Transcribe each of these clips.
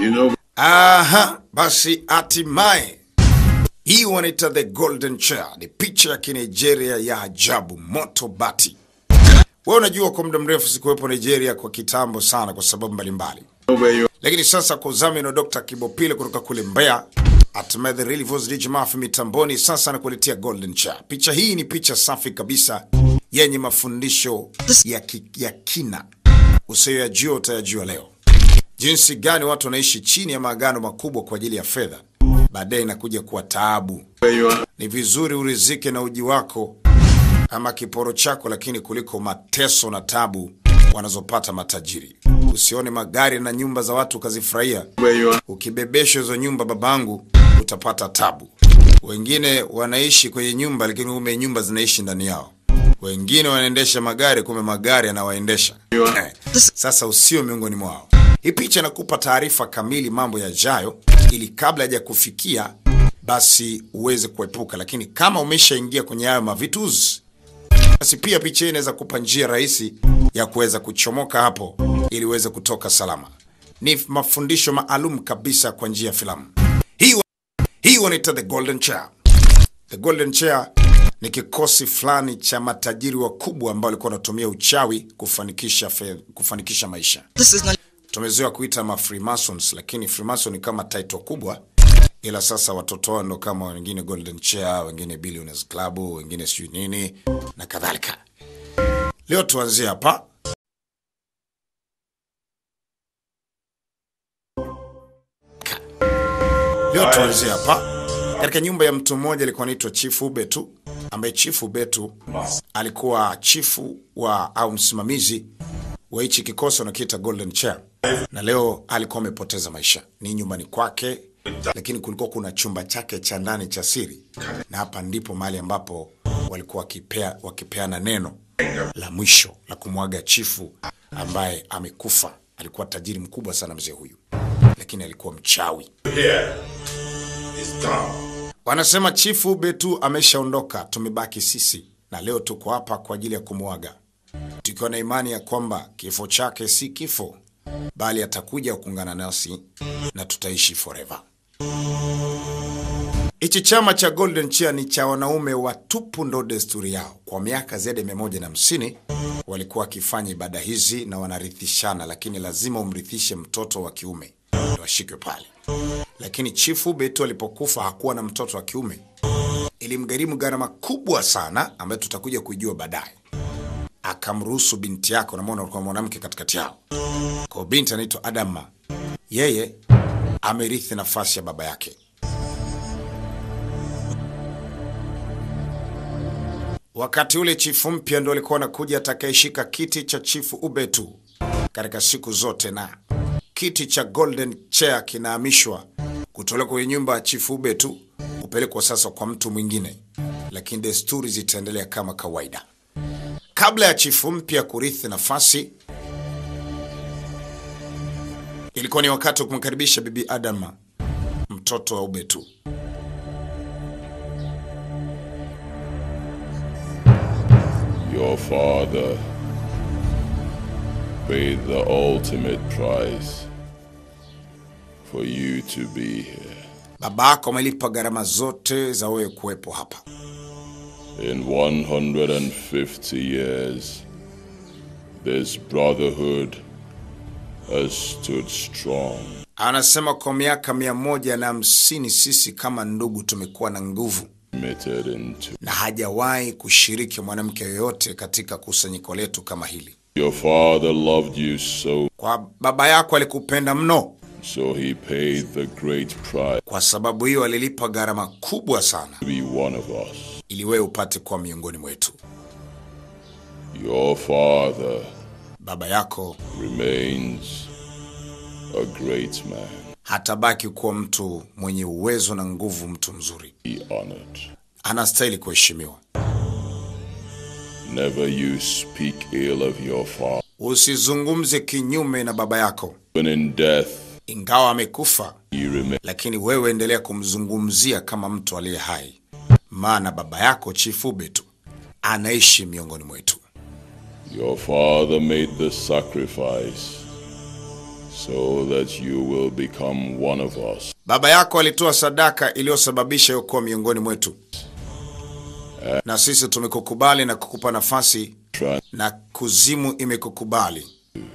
You know, Aha, basi hatimaye hii wanaita the golden chair, ni picha ya kinigeria ya ajabu, moto bati. Wewe unajua kwa muda mrefu sikuwepo Nigeria kwa kitambo sana, kwa sababu mbalimbali, where you lakini sasa kwa udhamini wa Dr. Kibopile kutoka kule Mbeya, hatimaye the real voice DJ Mafi mitamboni, sasa nakuletea golden chair. Picha hii ni picha safi kabisa yenye mafundisho ya, ki, ya kina usiyoyajua utayajua leo jinsi gani watu wanaishi chini ya maagano makubwa kwa ajili ya fedha, baadaye inakuja kuwa taabu. where you are. Ni vizuri urizike na uji wako ama kiporo chako, lakini kuliko mateso na tabu wanazopata matajiri. Usione magari na nyumba za watu ukazifurahia, Where you are. ukibebeshwa hizo nyumba, babangu, utapata tabu. Wengine wanaishi kwenye nyumba, lakini kumbe nyumba zinaishi ndani yao. Wengine wanaendesha magari, kumbe magari yanawaendesha. Eh, Sasa usio miongoni mwao. Hii picha inakupa taarifa kamili mambo yajayo, ili kabla haja kufikia basi uweze kuepuka. Lakini kama umeshaingia kwenye hayo mavituzi, basi pia picha hii inaweza kupa njia rahisi ya kuweza kuchomoka hapo, ili uweze kutoka salama. Ni mafundisho maalum kabisa kwa njia ya filamu hii. wa- Hii wanaita the golden chair. The Golden Chair ni kikosi fulani cha matajiri wakubwa ambao walikuwa wanatumia uchawi kufanikisha fedha, kufanikisha maisha. This is not Tumezoea kuita ma Freemasons, lakini Freemason ni kama title kubwa, ila sasa watoto wao ndo kama wengine Golden Chair, wengine Billionaires Club, wengine sijui nini na kadhalika. Leo tuanzie hapa. Leo tuanzie hapa katika nyumba ya mtu mmoja alikuwa anaitwa Chifu Ubetu, ambaye Chifu Ubetu alikuwa chifu wa au msimamizi wa hichi kikosi wanakiita Golden Chair, na leo alikuwa amepoteza maisha. Ni nyumbani kwake, lakini kulikuwa kuna chumba chake cha ndani cha siri, na hapa ndipo mahali ambapo walikuwa wakipea, wakipeana neno la mwisho la kumwaga chifu ambaye amekufa. Alikuwa tajiri mkubwa sana mzee huyu, lakini alikuwa mchawi. Wanasema chifu Betu ameshaondoka, tumebaki sisi, na leo tuko hapa kwa ajili ya kumwaga, tukiwa na imani ya kwamba kifo chake si kifo, bali atakuja kuungana nasi na tutaishi forever. Hichi chama cha Golden Chair ni cha wanaume watupu, ndo desturi yao. Kwa miaka zaidi ya mia moja na hamsini walikuwa wakifanya ibada hizi na wanarithishana, lakini lazima umrithishe mtoto wa kiume ndo ashikwe pale. Lakini chifu Betu alipokufa hakuwa na mtoto wa kiume, ilimgharimu gharama kubwa sana ambayo tutakuja kuijua baadaye. Akamruhusu binti yako, namwona ulikuwa mwanamke katikati yao, kwa binti anaitwa Adama, yeye amerithi nafasi ya baba yake. Wakati ule chifu mpya ndo alikuwa anakuja atakayeshika kiti cha chifu Ubetu katika siku zote, na kiti cha Golden Chair kinahamishwa kutolewa kwenye nyumba ya chifu Ubetu kupelekwa sasa kwa mtu mwingine, lakini desturi zitaendelea kama kawaida. Kabla ya chifu mpya kurithi nafasi, ilikuwa ni wakati wa kumkaribisha bibi Adama, mtoto wa Ubetu. Your father paid the ultimate price for you to be here. Babako amelipa gharama zote za wewe kuwepo hapa. In 150 years, this brotherhood has stood strong. Anasema kwa miaka mia moja na hamsini sisi kama ndugu tumekuwa na nguvu Committed into na hajawahi kushiriki mwanamke yoyote katika kusanyiko letu kama hili. your father loved you so, Kwa baba yako alikupenda mno, so he paid the great price kwa sababu hiyo alilipa gharama kubwa sana to be one of us. ili wewe upate kuwa miongoni mwetu. Your father Baba yako remains a great man. hatabaki kuwa mtu mwenye uwezo na nguvu, mtu mzuri, Be honored. anastahili kuheshimiwa. Never you speak ill of your father. Usizungumze kinyume na baba yako, When in death, ingawa amekufa, you remain lakini wewe endelea kumzungumzia kama mtu aliye hai, maana baba yako Chifu Betu anaishi miongoni mwetu. Your father made the sacrifice so that you will become one of us. Baba yako alitoa sadaka iliyosababisha hiyo kuwa miongoni mwetu, na sisi tumekukubali na kukupa nafasi, Try na kuzimu imekukubali,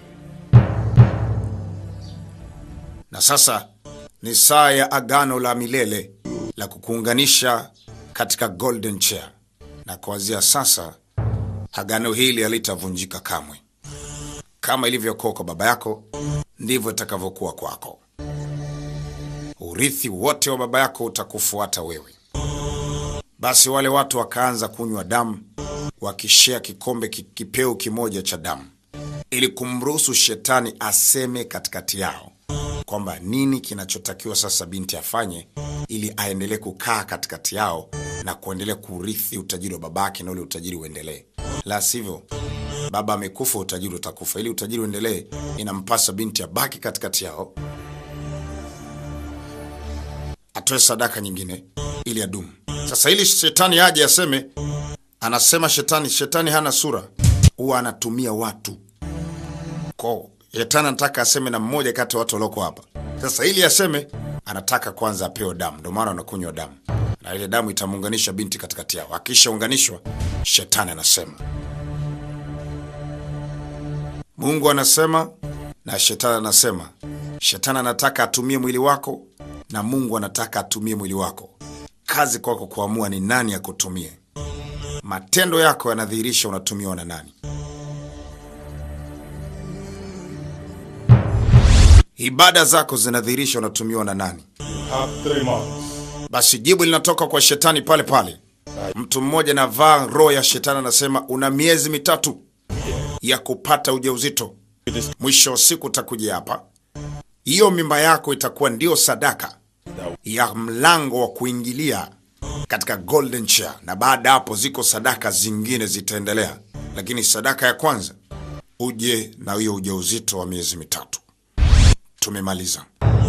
na sasa ni saa ya agano la milele la kukuunganisha katika golden chair, na kuanzia sasa agano hili halitavunjika kamwe. Kama ilivyokuwa kwa baba yako, ndivyo itakavyokuwa kwako. Urithi wote wa baba yako utakufuata wewe. Basi wale watu wakaanza kunywa damu, wakishea kikombe ki- kipeu kimoja cha damu, ili kumruhusu shetani aseme katikati yao kwamba nini kinachotakiwa sasa binti afanye ili aendelee kukaa katikati yao na kuendelea kurithi utajiri wa babake na ule utajiri uendelee. La sivyo, baba amekufa, utajiri utakufa. Ili utajiri uendelee, inampasa binti abaki katikati yao, atoe sadaka nyingine ili adumu. Sasa ili shetani aje aseme, anasema shetani, shetani hana sura, huwa anatumia watu ko shetani anataka aseme na mmoja kati ya watu walioko hapa. Sasa ili aseme, anataka kwanza apewe damu, ndio maana wanakunywa damu, na ile damu itamuunganisha binti katikati yao. Akishaunganishwa, shetani anasema, Mungu anasema na shetani anasema. Shetani anataka atumie mwili wako na Mungu anataka atumie mwili wako. Kazi kwako kuamua ni nani akutumie. Matendo yako yanadhihirisha unatumiwa na nani. Ibada zako zinadhihirisha unatumiwa na nani. have three months. Basi jibu linatoka kwa shetani pale pale. Mtu mmoja anavaa roho ya shetani, anasema una miezi mitatu ya kupata ujauzito. Mwisho wa siku utakuja hapa, hiyo mimba yako itakuwa ndio sadaka ya mlango wa kuingilia katika golden chair, na baada ya hapo ziko sadaka zingine zitaendelea, lakini sadaka ya kwanza uje na hiyo ujauzito wa miezi mitatu. Tumemaliza.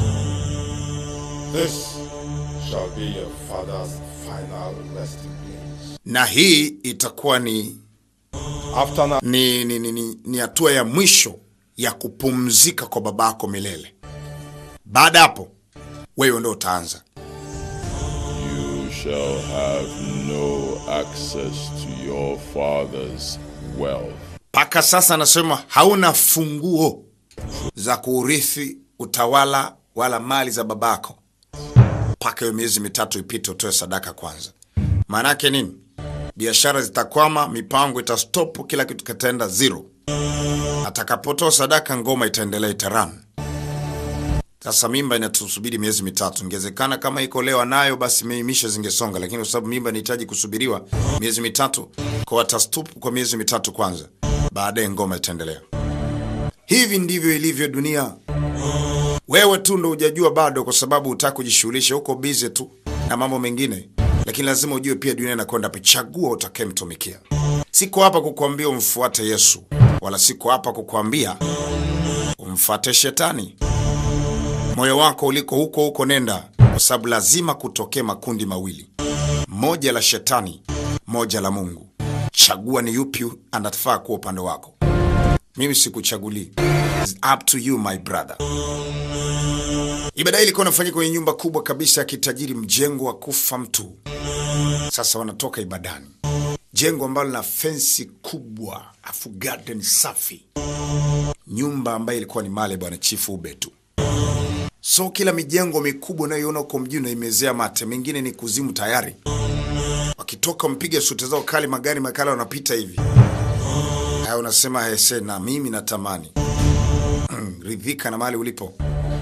This shall be your father's final resting place. na hii itakuwa ni After now, ni ni ni, ni, ni hatua ya mwisho ya kupumzika kwa babako milele. Baada ya hapo wewe ndo utaanza. You shall have no access to your father's wealth. Mpaka sasa anasema hauna funguo za kuurithi utawala wala mali za babako mpaka hiyo miezi mitatu ipite, utoe sadaka kwanza. Maana yake nini? Biashara zitakwama, mipango itastopu, kila kitu kitaenda zero. Atakapotoa sadaka, ngoma itaendelea, itaran. Sasa mimba inatusubiri miezi mitatu. Ingewezekana kama iko leo nayo, basi mishe zingesonga, lakini kwa sababu mimba inahitaji kusubiriwa miezi mitatu, kwa watastupu kwa miezi mitatu kwanza, baadaye ngoma itaendelea. Hivi ndivyo ilivyo dunia. Wewe tu ndo hujajua bado, kwa sababu hutaki kujishughulisha, uko busy tu na mambo mengine, lakini lazima ujue pia dunia inakwenda wapi. Chagua utakayemtumikia. Siko hapa kukuambia umfuate Yesu, wala siko hapa kukuambia umfuate shetani. Moyo wako uliko huko huko, nenda, kwa sababu lazima kutokee makundi mawili, moja la shetani, moja la Mungu. Chagua ni yupi anafaa kuwa upande wako. Mimi sikuchagulii. It's up to you my brother. Ibada hii ilikuwa inafanyika kwenye nyumba kubwa kabisa ya kitajiri, mjengo wa kufa mtu. Sasa wanatoka ibadani, jengo ambalo lina fensi kubwa, afu garden safi, nyumba ambayo ilikuwa ni mali ya bwana chifu ube tu. So kila mijengo mikubwa unayoiona huko mjini naimezea mate, mengine ni kuzimu tayari. Wakitoka mpiga suti zao kali, magari makali wanapita hivi haya, unasema hese, na mimi natamani ridhika na mahali ulipo.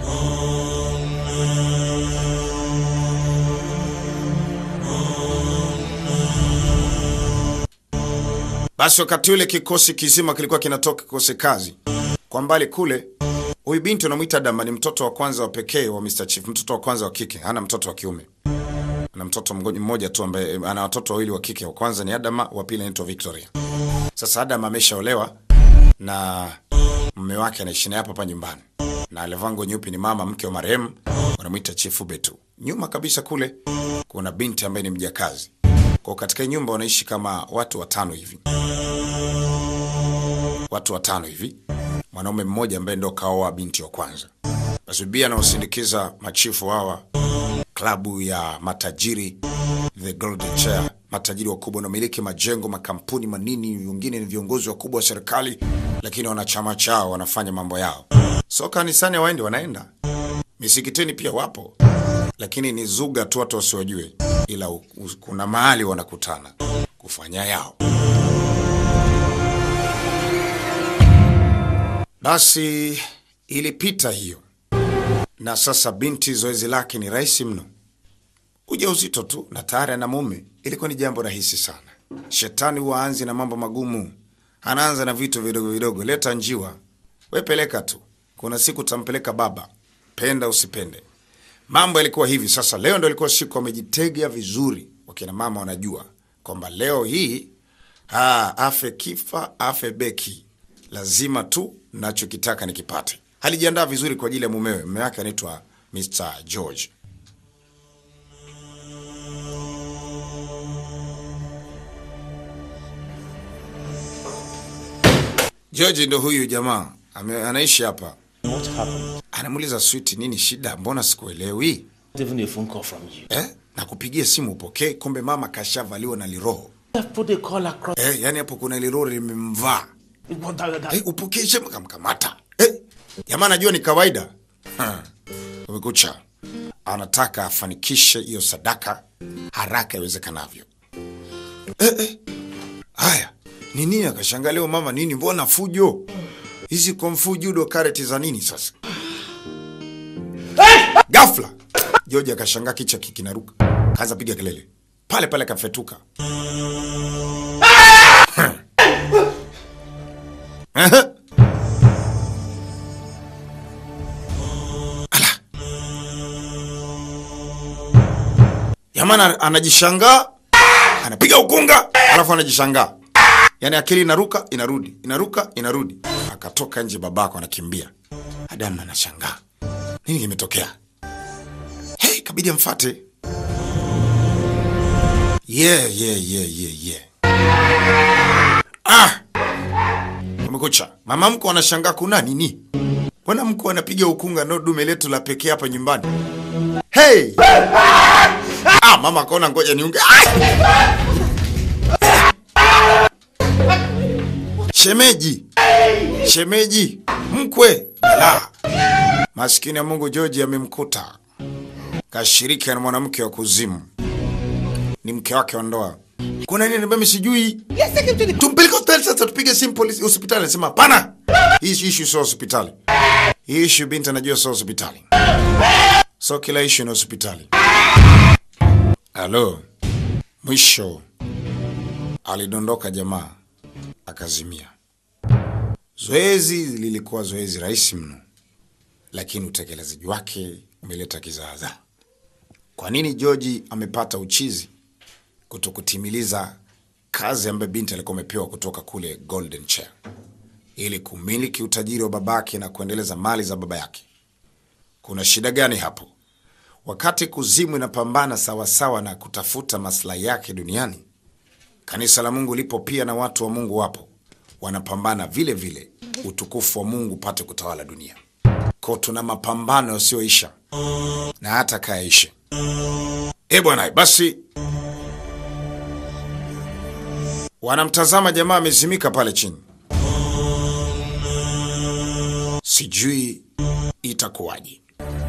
Basi wakati ule kikosi kizima kilikuwa kinatoka kikosi kazi. Kwa mbali kule, huyu binti unamwita Dama ni mtoto wa kwanza wa pekee wa Mr. Chief, mtoto wa kwanza wa kike, hana mtoto wa kiume. Ana mtoto mgo- mmoja tu ambaye ana watoto wawili wa kike. Wa kwanza ni Adama, wa pili anaitwa Victoria. Sasa Adama ameshaolewa na mume wake anaishi naye hapa hapa nyumbani, na alivaa nguo nyeupe, ni mama mke wa marehemu, wanamwita Chief Betu. Nyuma kabisa kule kuna binti ambaye ni mjakazi. Kwa katika hii nyumba wanaishi kama watu watano hivi, watu watano hivi. mwanaume mmoja ambaye ndo kaoa binti wa kwanza. Basi bibi anaosindikiza machifu hawa, klabu ya matajiri the Golden Chair, matajiri wakubwa wanaomiliki majengo, makampuni manini, wengine ni viongozi wakubwa wa serikali, lakini wana chama chao, wanafanya mambo yao. So kanisani hawaendi, wanaenda misikitini pia wapo, lakini ni zuga tu, watu wasiwajue, ila u- u- kuna mahali wanakutana kufanya yao. Basi ilipita hiyo, na sasa binti zoezi lake ni rahisi mno, ujauzito tu na tayari ana mume. Ilikuwa ni jambo rahisi sana. Shetani huwa anzi na mambo magumu, anaanza na vitu vidogo vidogo. Leta njiwa, we peleka tu, kuna siku tampeleka baba, penda usipende. Mambo yalikuwa hivi. Sasa leo ndo ilikuwa siku wamejitegea vizuri, wakina mama wanajua kwamba leo hii ah, afe kifa afe beki, lazima tu nachokitaka nikipate. Alijiandaa vizuri kwa ajili ya mumewe. Mume wake anaitwa Mr George. George ndo huyu jamaa ame, anaishi hapa. What happened? Anamuuliza Switi, nini shida? Mbona sikuelewi Not even a phone call from you. eh? Nakupigia simu upokee, kumbe mama kashavaliwa na liroho I've put a call across. eh, yani hapo kuna liroho limemvaa What that, that, eh, upokee shema kamkamata eh, jamaa anajua ni kawaida Ha, umekucha. Anataka afanikishe hiyo sadaka haraka iwezekanavyo. Eh, eh. Haya ni nini? Akashangaa leo mama, nini? Mbona fujo hizi? Komfu judo kareti za nini sasa? Ghafla George akashangaa, kicha kikinaruka, kaanza piga kelele pale pale, kafetuka Ehe. Ala. Jamani anajishangaa, anapiga ukunga, alafu anajishangaa, yaani akili inaruka inarudi, inaruka inarudi. Akatoka nje, babako anakimbia. Adamu anashangaa nini kimetokea. Hey, kabidi amfate. Yeah, yeah, yeah, yeah, yeah. Ah! Umekucha. Mama mko anashangaa kuna nini? Mbona mko anapiga ukunga ndo dume letu la pekee hapa nyumbani? Hey! Ah, mama akaona ngoja niunge. Ah! Shemeji. Shemeji. Mkwe. La. Maskini ya Mungu George amemkuta. Kashiriki na mwanamke wa kuzimu. Ni mke wake wa ndoa. Kuna nini mimi sijui? Tumpeleke hospitali sasa tupige simu polisi hospitali anasema hapana. Hii issue sio hospitali. Hii issue binti anajua sio hospitali. So kila issue ni hospitali. Halo. Mwisho alidondoka jamaa akazimia. Zoezi lilikuwa zoezi rahisi mno, lakini utekelezaji wake umeleta kizaazaa. Kwa nini George amepata uchizi kutokutimiliza kazi ambayo binti alikuwa amepewa kutoka kule Golden Chair ili kumiliki utajiri wa babake na kuendeleza mali za baba yake? Kuna shida gani hapo? Wakati kuzimu inapambana sawasawa na kutafuta maslahi yake duniani, kanisa la Mungu lipo pia na watu wa Mungu wapo wanapambana vile vile, utukufu wa Mungu upate kutawala dunia. Ko, tuna mapambano yasiyoisha na hata kayaishe. E bwana, basi wanamtazama jamaa amezimika pale chini, sijui itakuwaje.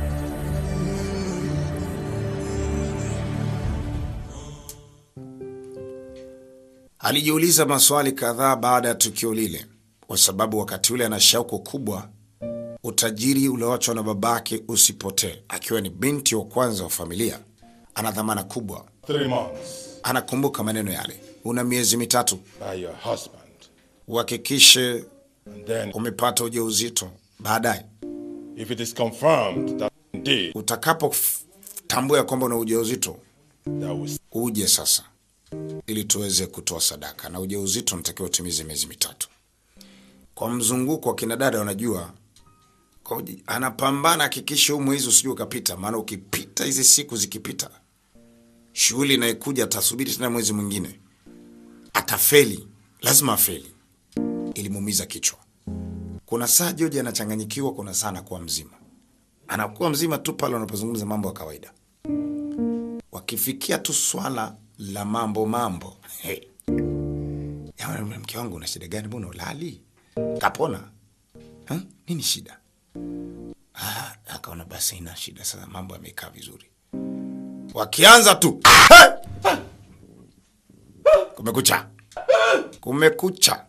Alijiuliza maswali kadhaa baada ya tukio lile, kwa sababu wakati ule ana shauku kubwa utajiri ulioachwa na babake usipotee. Akiwa ni binti wa kwanza wa familia, ana dhamana kubwa. Three months Anakumbuka maneno yale, una miezi mitatu by your husband. uhakikishe And then, umepata ujauzito. Baadaye if it is confirmed that indeed utakapotambua ya kwamba una ujauzito, that will uje sasa ili tuweze kutoa sadaka, na ujauzito unatakiwa utimize miezi mitatu. Kwa mzunguko wa kina dada wanajua kwa uji- anapambana, hakikisha huu mwezi usijue ukapita, maana ukipita hizi siku zikipita, shughuli inayokuja atasubiri tena mwezi mwingine, atafeli, lazima afeli. Ilimuumiza kichwa. kuna saa George anachanganyikiwa, kuna saa anakuwa mzima. Anakuwa mzima tu pale wanapozungumza mambo ya kawaida. Wakifikia tu swala la mambo mambo, hey. Ya, mke wangu una shida gani? Mbona ulali? Kapona? Ha? Nini shida? Ah, akaona basi ina shida sasa, mambo yamekaa vizuri. Wakianza tu hey! Kumekucha, kumekucha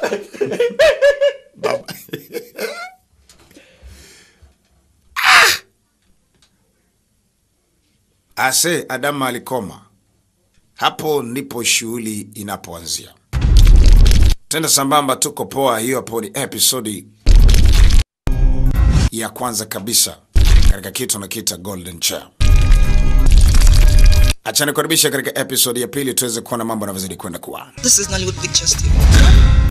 Baba. Ah! Ase Adamu alikoma. Hapo ndipo shughuli inapoanzia. Tenda sambamba, tuko poa. Hiyo hapo ni episodi ya kwanza kabisa katika kitu nakiita Golden Chair. Acha nikukaribisha katika episodi ya pili tuweze kuona mambo yanavyozidi kwenda kuwa. This is Nollywood Pictures TV.